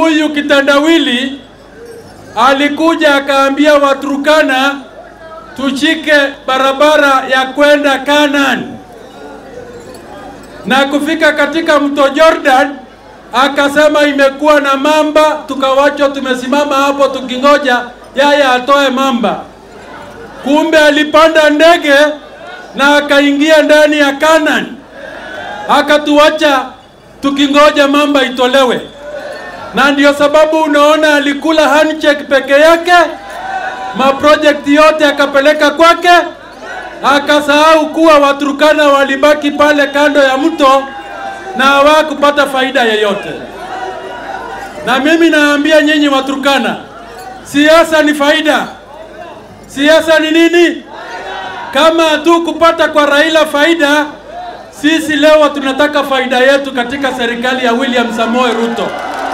huyu kitandawili alikuja akaambia Waturkana tushike barabara ya kwenda Canaan, na kufika katika mto Jordan akasema imekuwa na mamba, tukawachwa tumesimama hapo tukingoja yeye atoe mamba. Kumbe alipanda ndege na akaingia ndani ya Canaan, akatuacha tukingoja mamba itolewe, na ndio sababu unaona alikula handshake peke yake, maprojekti yote akapeleka kwake, akasahau kuwa Waturkana walibaki pale kando ya mto na hawakupata faida yoyote. Na mimi naambia nyinyi Waturkana, siasa ni faida. Siasa ni nini? Kama tu kupata kwa Raila faida, sisi leo tunataka faida yetu katika serikali ya William Samoei Ruto,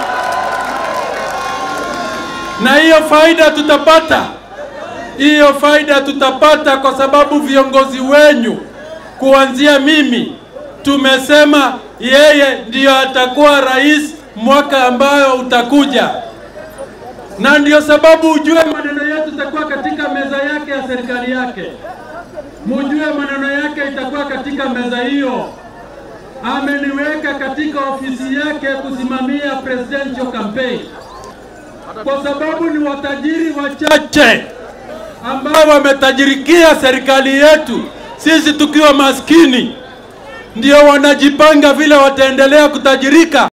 na hiyo faida tutapata, hiyo faida tutapata kwa sababu viongozi wenyu kuanzia mimi tumesema yeye ndiyo atakuwa rais mwaka ambayo utakuja, na ndio sababu ujue maneno yetu itakuwa katika meza yake ya serikali yake, mujue maneno yake itakuwa katika meza hiyo. Ameniweka katika ofisi yake kusimamia presidential campaign, kwa sababu ni watajiri wachache ambao wametajirikia serikali yetu, sisi tukiwa maskini ndio wanajipanga vile wataendelea kutajirika.